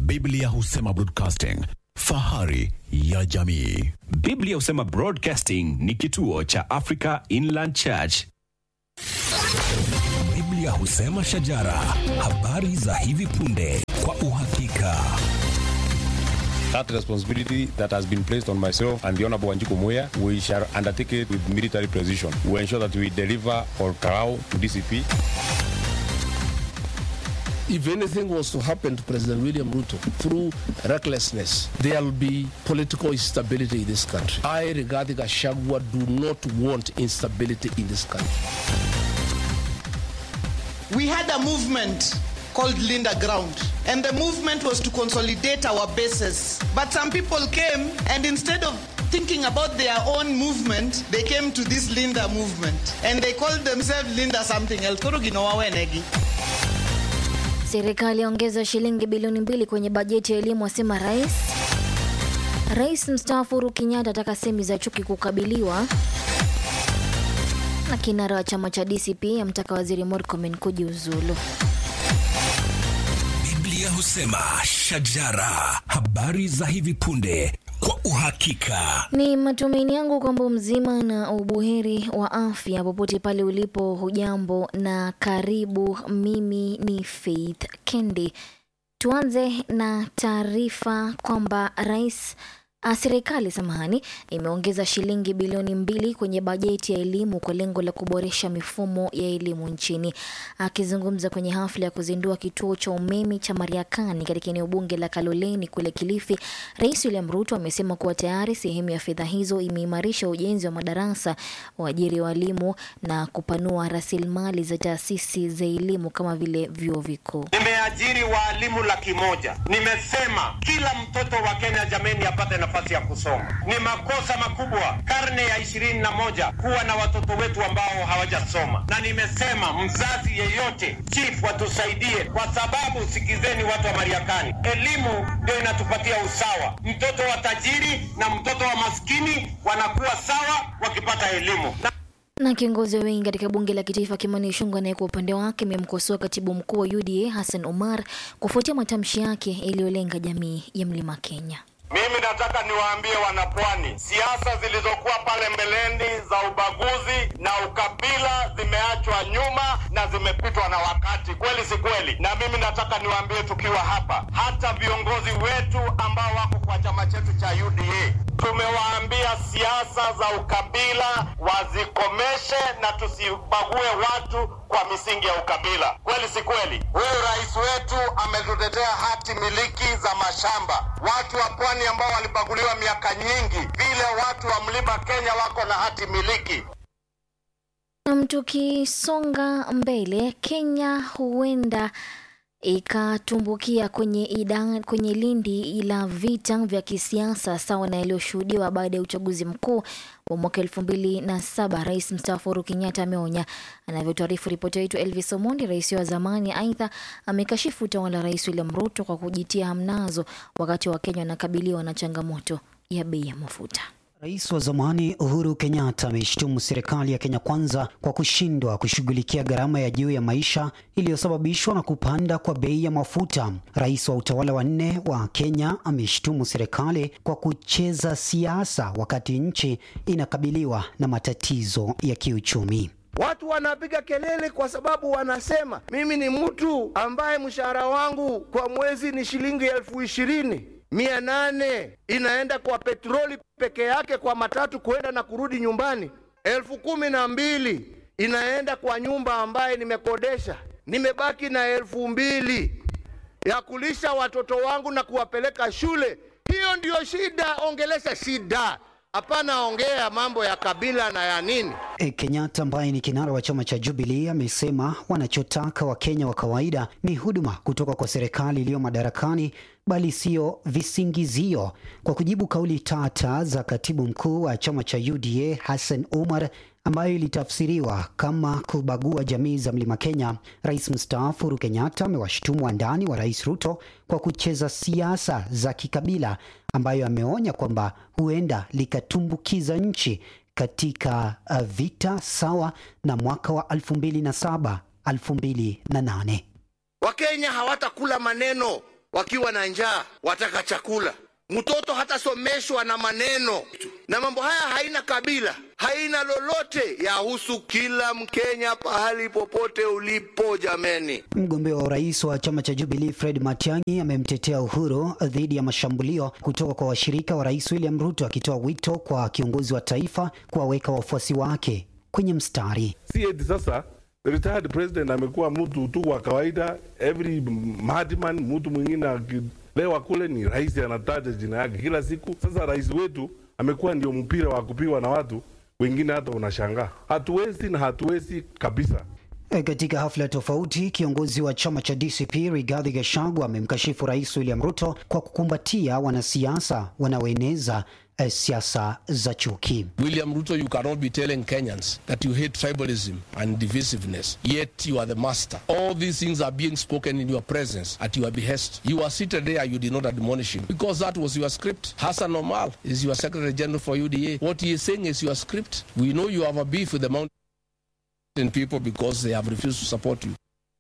Biblia husema broadcasting, fahari ya jamii. Biblia husema Broadcasting ni kituo cha Africa Inland Church. Biblia husema shajara, habari za hivi punde kwa uhakika. That responsibility that has been placed on myself and the Honorable Wanjiku Muya, we shall undertake it with military precision. We ensure that we deliver or Karao to DCP. If anything was to happen to President William Ruto through recklessness, there will be political instability in this country. I, Rigathi Gachagua, do not want instability in this country. we had a movement called Linda Ground, and the movement was to consolidate our bases. But some people came, and instead of thinking about their own movement, they came to this Linda movement, and they called themselves Linda something else. Koro ginawa wenegi. Serikali yaongeza shilingi bilioni mbili kwenye bajeti ya elimu, asema rais. Rais mstaafu Uhuru Kenyatta ataka semi za chuki kukabiliwa, na kinara wa chama cha DCP amtaka waziri Murkomen kujiuzulu. Biblia husema shajara, habari za hivi punde kwa uhakika. Ni matumaini yangu kwamba mzima na ubuheri wa afya popote pale ulipo. Hujambo na karibu. Mimi ni Faith Kendi. Tuanze na taarifa kwamba rais ah, serikali samahani, imeongeza shilingi bilioni mbili kwenye bajeti ya elimu kwa lengo la kuboresha mifumo ya elimu nchini. Akizungumza kwenye hafla ya kuzindua kituo cha umeme cha Mariakani katika eneo bunge la Kaloleni kule Kilifi, Rais William Ruto amesema kuwa tayari sehemu ya fedha hizo imeimarisha ujenzi wa madarasa, uajiri wa walimu na kupanua rasilimali za taasisi za elimu kama vile vyuo vikuu. Nimeajiri waalimu laki moja. Nimesema kila mtoto wa Kenya jameni apate nafasi ya kusoma. Ni makosa makubwa karne ya ishirini na moja kuwa na watoto wetu ambao hawajasoma, na nimesema mzazi yeyote, chief, watusaidie kwa sababu, sikizeni watu wa Mariakani, elimu ndio inatupatia usawa. Mtoto wa tajiri na mtoto wa maskini wanakuwa sawa wakipata elimu na Na kiongozi wa wengi katika bunge la kitaifa Kimani Ichung'wah naye kwa upande wake amemkosoa katibu mkuu wa UDA Hassan Omar kufuatia matamshi yake yaliyolenga jamii ya Mlima Kenya. Mimi nataka niwaambie wanapwani, siasa zilizokuwa pale mbeleni za ubaguzi na ukabila zimeachwa nyuma na zimepitwa na wakati, kweli si kweli? Na mimi nataka niwaambie tukiwa hapa, hata viongozi wetu ambao wako kwa chama chetu cha UDA tumewaambia siasa za ukabila wazikomeshe na tusibague watu kwa misingi ya ukabila, kweli si kweli? Huyu rais wetu ametutetea hati miliki za mashamba, watu wa pwani ambao walibaguliwa miaka nyingi, vile watu wa mlima Kenya wako na hati miliki. Nam, tukisonga mbele, Kenya huenda ikatumbukia kwenye, ida, kwenye lindi la vita vya kisiasa sawa na yaliyoshuhudiwa baada ya uchaguzi mkuu wa mwaka elfu mbili na saba. Rais mstaafu Uhuru Kenyatta ameonya. Anavyotuarifu ripoti yetu Elvis Omondi, rais wa zamani aidha amekashifu utawala wa Rais William Ruto kwa kujitia hamnazo wakati wa Kenya wanakabiliwa na changamoto ya bei ya mafuta. Rais wa zamani Uhuru Kenyatta ameishtumu serikali ya Kenya Kwanza kwa kushindwa kushughulikia gharama ya juu ya maisha iliyosababishwa na kupanda kwa bei ya mafuta. Rais wa utawala wa nne wa Kenya ameishtumu serikali kwa kucheza siasa wakati nchi inakabiliwa na matatizo ya kiuchumi. Watu wanapiga kelele kwa sababu wanasema mimi ni mtu ambaye mshahara wangu kwa mwezi ni shilingi elfu ishirini mia nane inaenda kwa petroli peke yake kwa matatu kuenda na kurudi nyumbani. Elfu kumi na mbili inaenda kwa nyumba ambaye nimekodesha. Nimebaki na elfu mbili ya kulisha watoto wangu na kuwapeleka shule. Hiyo ndiyo shida. Ongelesha shida, hapana ongea mambo ya kabila na ya nini. E, Kenyatta ambaye ni kinara wa chama cha Jubilee amesema wanachotaka Wakenya wa kawaida ni huduma kutoka kwa serikali iliyo madarakani bali sio visingizio. Kwa kujibu kauli tata za katibu mkuu wa chama cha UDA Hassan Omar ambayo ilitafsiriwa kama kubagua jamii za Mlima Kenya, rais mstaafu Uhuru Kenyatta amewashutumu wandani wa rais Ruto kwa kucheza siasa za kikabila, ambayo ameonya kwamba huenda likatumbukiza nchi katika uh, vita sawa na mwaka wa 2007 2008. Wakenya hawatakula maneno wakiwa na njaa wataka chakula. Mtoto hatasomeshwa na maneno, na mambo haya haina kabila, haina lolote, yahusu kila Mkenya pahali popote ulipo. Jameni, Mgombea wa urais wa chama cha Jubilee Fred Matiang'i amemtetea Uhuru dhidi ya mashambulio kutoka kwa washirika wa rais William Ruto, akitoa wito kwa kiongozi wa taifa kuwaweka wafuasi wake kwenye mstari. si eti sasa retired president amekuwa mtu tu wa kawaida, every madman, mtu mwingine akilewa kule ni rais anataja jina yake kila siku. Sasa rais wetu amekuwa ndio mpira wa kupigwa na watu wengine, hata unashangaa. Hatuwezi na hatuwezi kabisa. E, Katika hafla tofauti, kiongozi wa chama cha DCP Rigathi Gachagua amemkashifu rais William Ruto kwa kukumbatia wanasiasa wanaoeneza eh, siasa za chuki. William Ruto, you cannot be telling Kenyans that you hate tribalism and divisiveness, yet you are the master. All these things are being spoken in your presence at your behest. You are seated there, you did not admonish him because that was your script. Hassan Omal is your Secretary General for UDA. What he is saying is your script. We know you have a beef with the mountain people because they have refused to support you.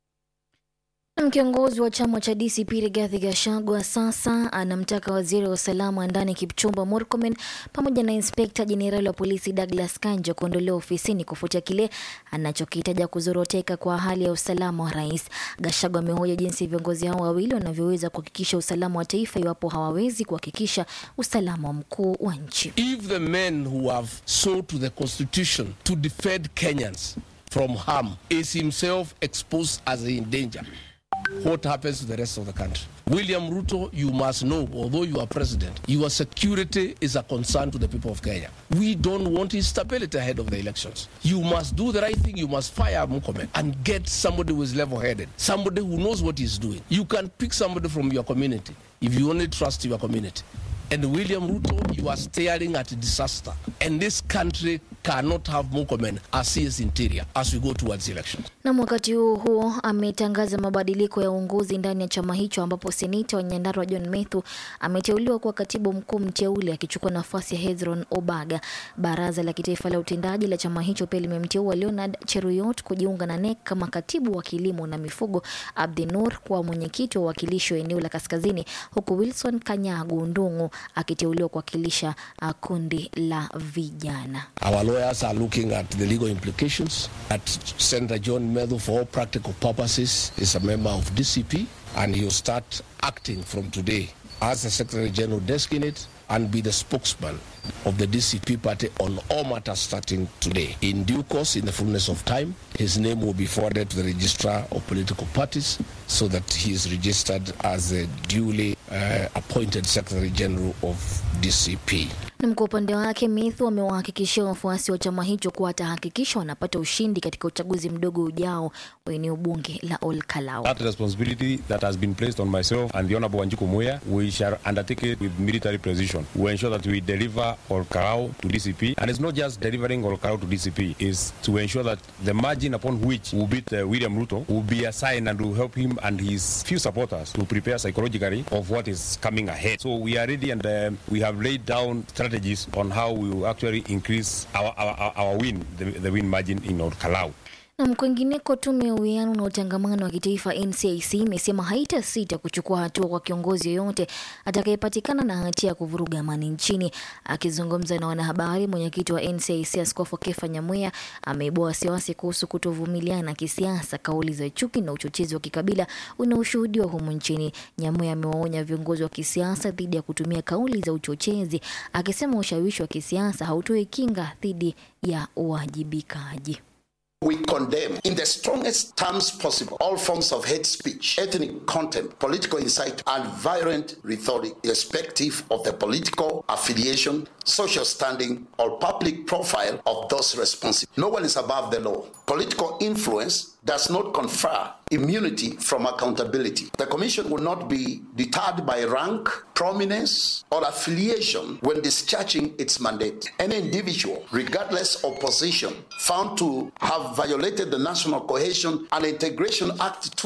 Na Kiongozi wa chama cha DCP Rigathi Gachagua sasa anamtaka waziri wa usalama wa ndani Kipchumba Murkomen pamoja na inspekta jenerali wa polisi Douglas Kanja kuondolewa ofisini kufuatia kile anachokitaja kuzoroteka kwa hali ya usalama wa rais. Gachagua amehoja jinsi viongozi hao wawili wanavyoweza kuhakikisha usalama wa taifa iwapo hawawezi kuhakikisha usalama mkuu wa nchi. If the men who have sold to the constitution to defend Kenyans from harm is himself exposed as in danger, what happens to the rest of the country? William Ruto, you must know, although you are president, your security is a concern to the people of Kenya. We don't want instability ahead of the elections. You must do the right thing. You must fire Mukomen and get somebody who is level-headed, somebody who knows what he's doing. You can pick somebody from your community if you only trust your community. And William Ruto, you are staring at disaster. And this country cannot have Mukomen as his interior as we go towards elections. Na wakati huo huo ametangaza mabadiliko ya uongozi ndani ya chama hicho ambapo seneta wa Nyandarua John Methu ameteuliwa kuwa katibu mkuu mteule akichukua nafasi ya Hezron Obaga. Baraza la kitaifa la utendaji la chama hicho pia limemteua Leonard Cheruyot kujiunga na NEC kama katibu wa kilimo na mifugo, Abdi Nur kuwa mwenyekiti wa uwakilishi wa eneo la kaskazini, huku Wilson Kanyagu Ndung'u akiteuliwa kuwakilisha uh, kundi la vijana. Our lawyers are looking at the legal implications. That Senator John Medhu, for all practical purposes, is a member of DCP and he'll start acting from today as the Secretary General designate and be the spokesman of the DCP party on all matters starting today. In due course, in the fullness of time, his name will be forwarded to the registrar of political parties so that he is registered as a duly uh, appointed Secretary General of DCP. Na kwa upande wake Methu amewahakikishia wafuasi wa chama hicho kuwa atahakikisha wanapata ushindi katika uchaguzi mdogo ujao wa eneo bunge la Ol Kalou. That responsibility that has been placed on myself and the Honorable Wanjiku Muya, we shall undertake it with military precision. We ensure that we deliver Olkarau to DCP. And it's not just delivering Olkarau to DCP, it's to ensure that the margin upon which we beat uh, William Ruto will be a sign and will help him and his few supporters to prepare psychologically of what is coming ahead. So we are ready and um, we have laid down strategies on how we will actually increase our, our, our- our win, the, the win margin in Olkarau. Na kwingineko, tume ya uwiano na utangamano wa kitaifa NCIC imesema haitasita kuchukua hatua kwa kiongozi yoyote atakayepatikana na hatia ya kuvuruga amani nchini. Akizungumza na wanahabari, mwenyekiti wa NCIC Askofu Kefa Nyamweya ameibua wasiwasi kuhusu kutovumiliana kisiasa, kauli za chuki na uchochezi wa kikabila unaoshuhudiwa humu nchini. Nyamweya amewaonya viongozi wa kisiasa dhidi ya kutumia kauli za uchochezi, akisema ushawishi wa kisiasa hautoi kinga dhidi ya uwajibikaji. We condemn in the strongest terms possible all forms of hate speech, ethnic content, political incite, and violent rhetoric, irrespective of the political affiliation, social standing, or public profile of those responsible. No one is above the law. Political influence does not confer immunity from accountability. The Commission will not be deterred by rank, prominence, or affiliation when discharging its mandate. Any individual, regardless of position, found to have violated the National Cohesion and Integration Act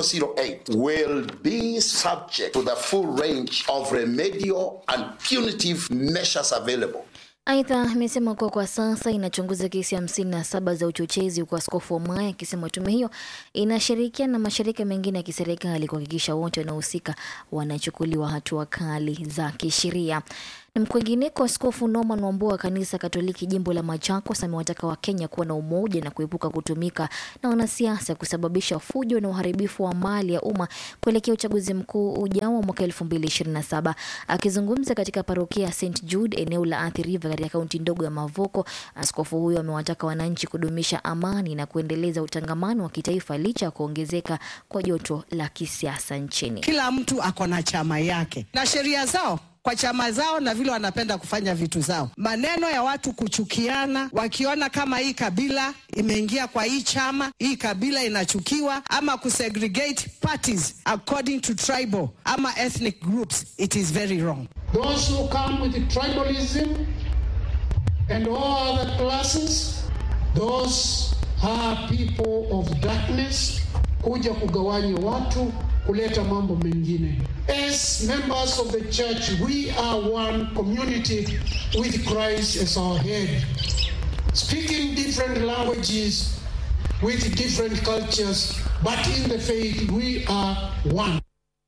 2008 will be subject to the full range of remedial and punitive measures available. Aidha, amesema kuwa kwa sasa inachunguza kesi hamsini na saba za uchochezi, huku Askofu Omaya akisema tume hiyo inashirikiana na mashirika mengine ya kiserikali kuhakikisha wote wanaohusika wanachukuliwa hatua kali za kisheria. Na kwingineko, Askofu Norman Wambua wa kanisa Katoliki jimbo la Machakos amewataka Wakenya kuwa na umoja na kuepuka kutumika na wanasiasa kusababisha fujo na uharibifu wa mali ya umma kuelekea uchaguzi mkuu ujao wa mwaka 2027. Akizungumza katika parokia ya St Jude eneo la Athi River katika kaunti ndogo ya Mavoko, askofu huyo amewataka wananchi kudumisha amani na kuendeleza utangamano wa kitaifa licha ya kuongezeka kwa joto la kisiasa nchini. Kila mtu ako na chama yake na sheria zao kwa chama zao na vile wanapenda kufanya vitu zao. Maneno ya watu kuchukiana, wakiona kama hii kabila imeingia kwa hii chama, hii kabila inachukiwa, ama kusegregate parties according to tribal ama ethnic groups, it is very wrong. Those who come with tribalism and all other classes, those are people of darkness, kuja kugawanya watu kuleta mambo mengine. As members of the church, we are one community with Christ as our head. Speaking different languages with different cultures, but in the faith we are one.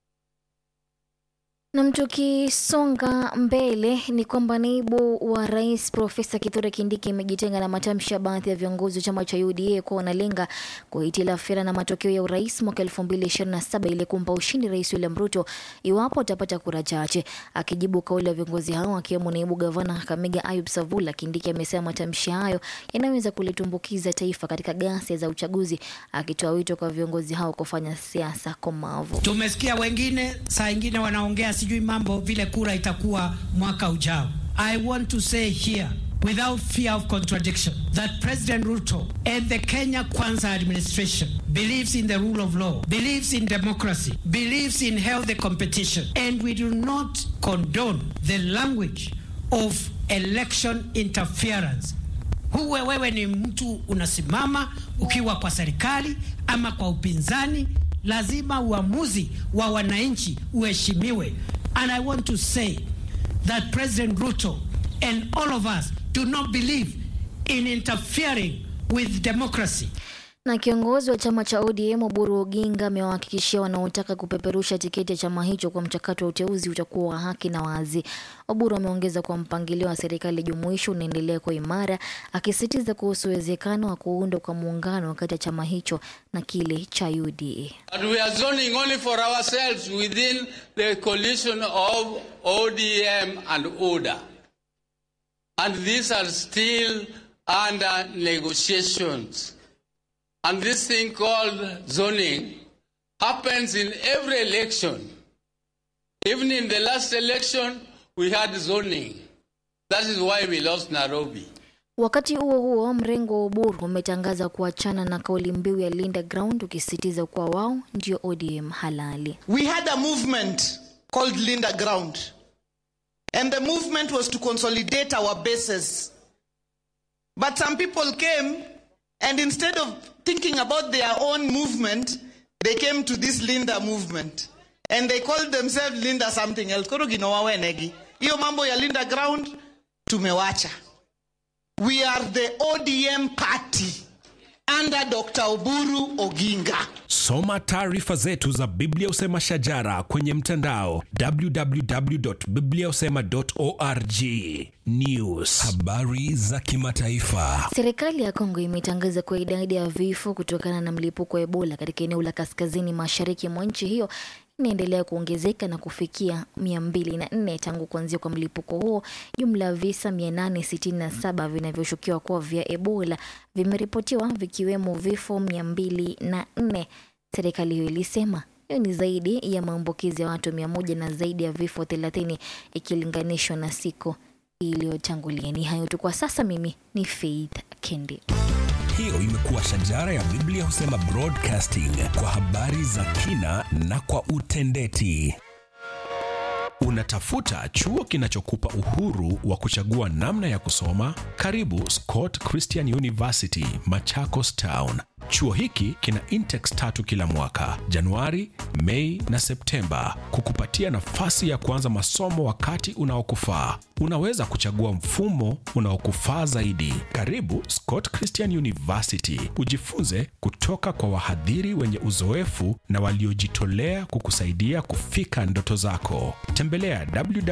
Na tukisonga mbele ni kwamba naibu wa rais Profesa Kithure Kindiki imejitenga na matamshi ya baadhi ya viongozi wa chama cha UDA kuwa wanalenga kuhitilafiana na matokeo ya urais mwaka 2027 ili kumpa ushindi Rais William Ruto iwapo atapata kura chache. Akijibu kauli ya viongozi hao akiwemo naibu gavana Kakamega Ayub Savula, Kindiki amesema matamshi hayo yanaweza kulitumbukiza taifa katika ghasia za uchaguzi, akitoa wito kwa viongozi hao kufanya siasa komavu. Tumesikia wengine saa ingine wanaongea sijui mambo vile kura itakuwa mwaka ujao. I want to say here without fear of contradiction that President Ruto and the Kenya Kwanza administration believes in the rule of law, believes in democracy, believes in healthy competition, and we do not condone the language of election interference. Huwe wewe ni mtu unasimama ukiwa kwa serikali ama kwa upinzani, lazima uamuzi wa wananchi uheshimiwe. And I want to say that President Ruto and all of us do not believe in interfering with democracy. Na kiongozi wa chama cha ODM Oburu Oginga amewahakikishia wanaotaka kupeperusha tiketi ya chama hicho kwa mchakato wa uteuzi utakuwa wa haki na wazi. Oburu ameongeza kuwa mpangilio wa serikali jumuishi unaendelea kwa imara, akisisitiza kuhusu uwezekano wa kuundwa kwa muungano kati ya chama hicho na kile cha UDA. And we are zoning only for ourselves within the coalition of ODM and ODA. And these are still under negotiations. And this thing called zoning happens in every election. Even in the last election, we had zoning. That is why we lost Nairobi. Wakati huo huo, mrengo wa Oburu umetangaza kuachana na kauli mbiu ya Linda Ground ukisisitiza kuwa wao ndio ODM halali. We had a movement called Linda Ground. And the movement was to consolidate our bases. But some people came and instead of thinking about their own movement, they came to this Linda movement. And they called themselves Linda something else. Koro ginawa wenegi. Hiyo mambo ya Linda Ground tumewacha. We are the ODM party under Dr. Oburu Oginga. Soma taarifa zetu za Biblia Usema Shajara kwenye mtandao www.bibliausema.org. News, habari za kimataifa. Serikali ya Kongo imetangaza kuwa idadi ya vifo kutokana na mlipuko wa Ebola katika eneo la kaskazini mashariki mwa nchi hiyo inaendelea kuongezeka na kufikia 204 tangu kuanzia kwa mlipuko huo. Jumla ya visa 867 vinavyoshukiwa kuwa vya Ebola vimeripotiwa vikiwemo vifo 204. Serikali hiyo ilisema hiyo ni zaidi ya maambukizi ya watu mia moja na zaidi ya vifo 30 ikilinganishwa na siku iliyotangulia. Ni hayo tu kwa sasa. Mimi ni Faith Kendi. Hiyo imekuwa Shajara ya Biblia Husema Broadcasting kwa habari za kina na kwa utendeti. Unatafuta chuo kinachokupa uhuru wa kuchagua namna ya kusoma? Karibu Scott Christian University, Machakos Town. Chuo hiki kina intex tatu kila mwaka, Januari, Mei na Septemba, kukupatia nafasi ya kuanza masomo wakati unaokufaa. Unaweza kuchagua mfumo unaokufaa zaidi. Karibu Scott Christian University, ujifunze kutoka kwa wahadhiri wenye uzoefu na waliojitolea kukusaidia kufika ndoto zako. Tembelea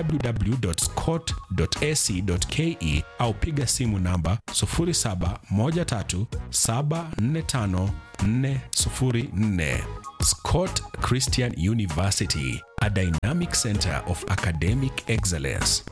www.scott.ac.ke au piga simu namba 0713745404. Scott Christian University, a dynamic center of academic excellence.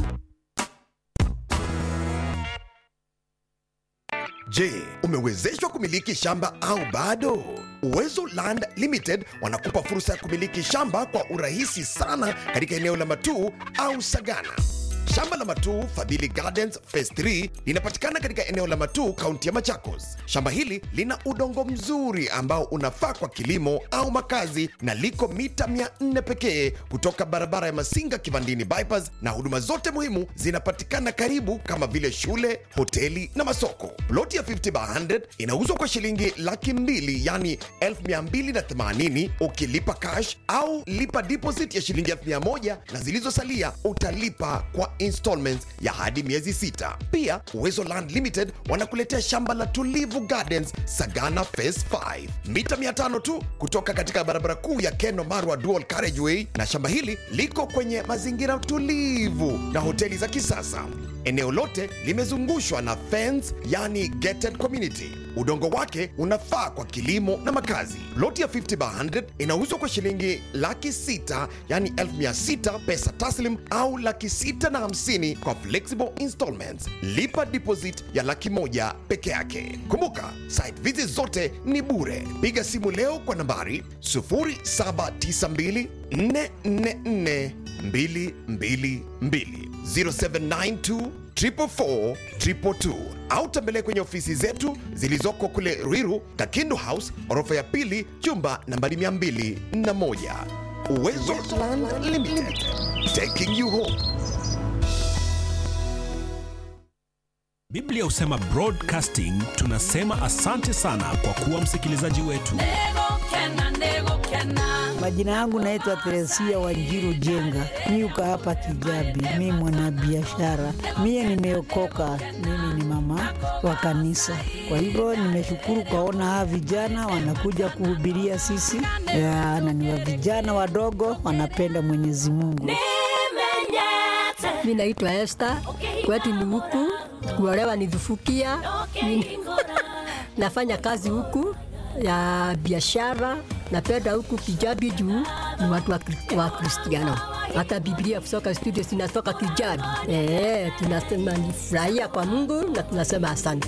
Je, umewezeshwa kumiliki shamba au bado? Uwezo Land Limited wanakupa fursa ya kumiliki shamba kwa urahisi sana katika eneo la Matuu au Sagana. Shamba la Matuu Fadhili Gardens Phase 3 linapatikana katika eneo la Matuu, kaunti ya Machakos. Shamba hili lina udongo mzuri ambao unafaa kwa kilimo au makazi na liko mita 400 pekee kutoka barabara ya Masinga Kivandini bypass, na huduma zote muhimu zinapatikana karibu kama vile shule, hoteli na masoko. Ploti ya 50 by 100 inauzwa kwa shilingi laki mbili yani 1280 ukilipa cash au lipa deposit ya shilingi 1000 na zilizosalia utalipa kwa installments ya hadi miezi sita. Pia Uwezo Land Limited wanakuletea shamba la Tulivu Gardens Sagana Phase 5 mita 500 tu kutoka katika barabara kuu ya Keno Marwa Dual Carriageway, na shamba hili liko kwenye mazingira tulivu na hoteli za kisasa. Eneo lote limezungushwa na fence, yani gated community. Udongo wake unafaa kwa kilimo na makazi. Loti ya 50 by 100 inauzwa kwa shilingi laki sita yani 1600 pesa taslim au laki sita na hamsini kwa flexible installments. Lipa deposit ya laki moja peke yake. Kumbuka, site visit zote ni bure. Piga simu leo kwa nambari 0792 444 222 0792 444 222 au tembelea kwenye ofisi zetu zilizoko kule Ruiru, Kakindu House, orofa ya pili, chumba nambari 201. Uwezo Land Limited, taking you home. Biblia husema broadcasting, tunasema asante sana kwa kuwa msikilizaji wetu. Majina yangu naitwa Teresia Wanjiru Jenga, niuka hapa Kijabi. Mi mwanabiashara, mie nimeokoka, mimi ni mama wa kanisa. Kwa hivyo nimeshukuru kwaona hawa vijana wanakuja kuhubiria sisi, Ya, na ni wa vijana wadogo wanapenda Mwenyezi Mungu. Mi naitwa Esther, kwetu ni huku, kuolewa ni Dhufukia. Mi- nafanya kazi huku ya biashara, napenda huku Kijabi juu ni watu wa Kri- wa Kristiano. Hata Biblia kusoka studio zinatoka Kijabi. Eh, tunasema ni furahia kwa Mungu na tunasema asante.